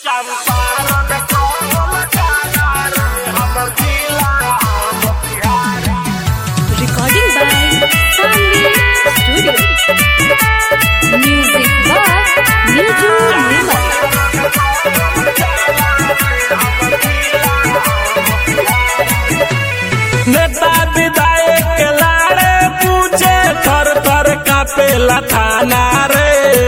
चंपारण कौन जाना रे हमर जिला Motihari Recording by Sandy Studio. Music by Niju Nirmal. नेता विधायक के लाड़े पूछे थर थर कापेला थाना रे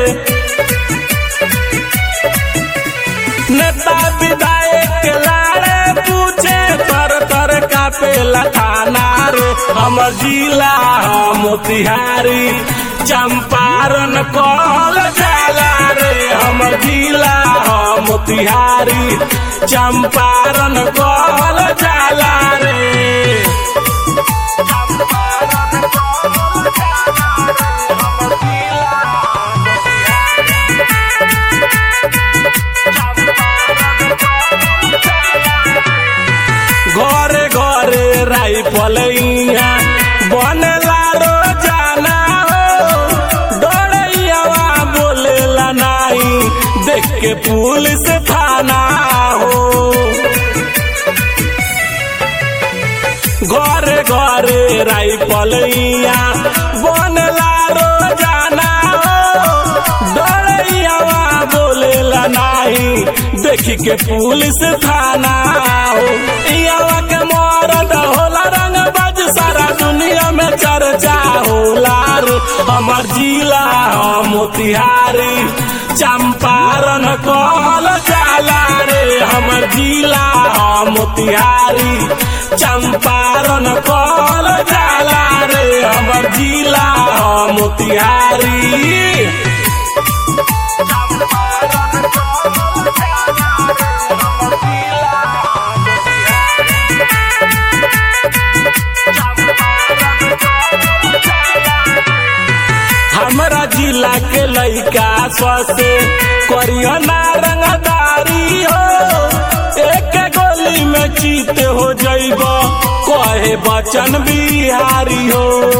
नेता विधायक के लाड़े पूछे थर थर कापेला थाना रे हमर जिला ह मोतिहारी चंपारण कहल जाला रे हमर जिला ह मोतिहारी चंपारण कहल जाला रे घरे घरे राइफल इहाँ बनेला रोजाना हो डरैयावा बोलेला नाही देख के पुलिस थाना हो घरे घरे राइफल इहाँ बनेला रोजाना हो डरैयावा बोलेला नाही देखी के पुलिस थाना हो इयावा के मरद होला रंग बज सारा दुनिया में चर्चा होला रे हमर जिला ह मोतिहारी चंपारण कहल जाला रे हमर जिला ह मोतिहारी चंपारण कहल जाला रे हमर जिला ह मोतिहारी हमरा जिला के लइका ससे करियो ना रंगदारी हो एक गोली में चीत हो जइब कहे बचन बिहारी हो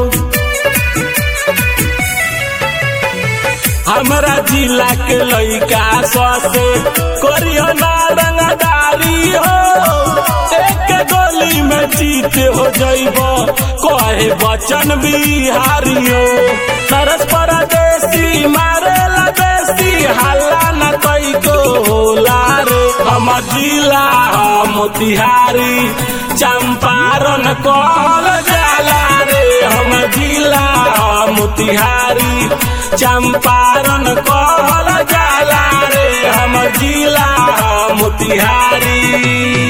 हमरा जिला के लइका ससे करियो ना रंगदारी हो एक गोली में जीत हो जइब कहे बचन बिहारी हो सरस परदेसी मारेला देसी हल्ला न कई को होला रे हम जिला ह मोतिहारी चंपारण कहल जाला रे हम जिला ह मोतिहारी चंपारण कहल जाला रे हम जिला ह मोतिहारी